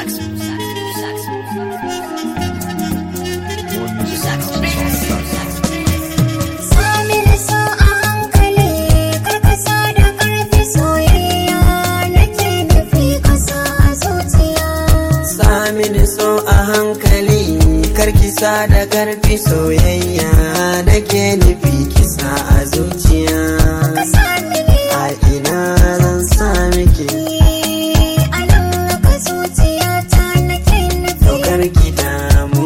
More music at houseofsongs.com. Samina so a hankali karkasa da karfi soyayya nake nufi kasa a zuciya. Samini so a hankali karkisa da karfi soyayya nake nufi kisa a zuciya Samini a ina zan sami ki a nan ka zuciya ta nake nufi. daukar ki damu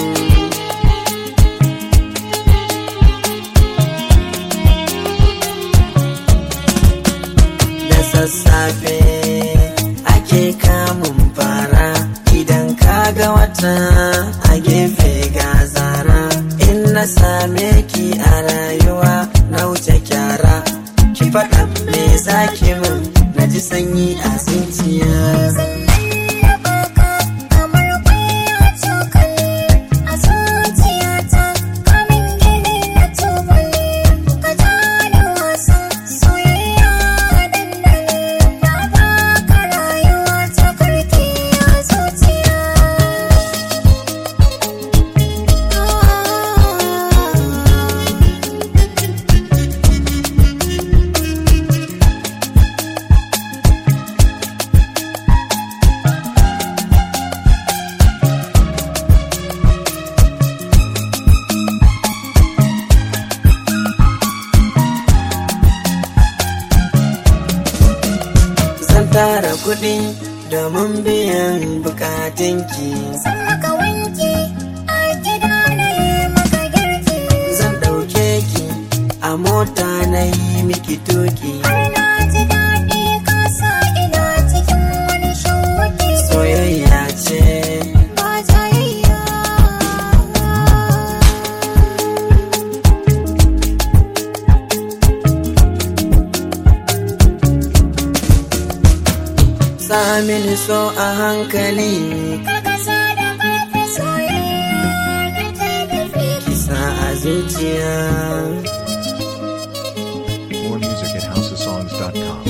da sassafe ake kamun fara idan kaga wata a gefe ga zara in na same ki a rayuwa na wuce kyara ki faɗa me zaki min na ji sanyi a zuciya Na baka kamar kwaya cokali a zuciya ta kamin gini na tubali. Ka ja da wasan soyayya dandali na baka rayuwa ta karki a zuciya. zan tara kuɗi domin biyan bukatunki San maka wanki a gida na yi maka girki. zan ɗauke ki a mota na yi miki tuki Har na ji daɗi ka sa ina cikin wani shauki. soyayya ce Ba jayayya. Samini so a hankali Karkasa da karfi soyayya nake nufi. kisa a zuciya More music at housesongs.com.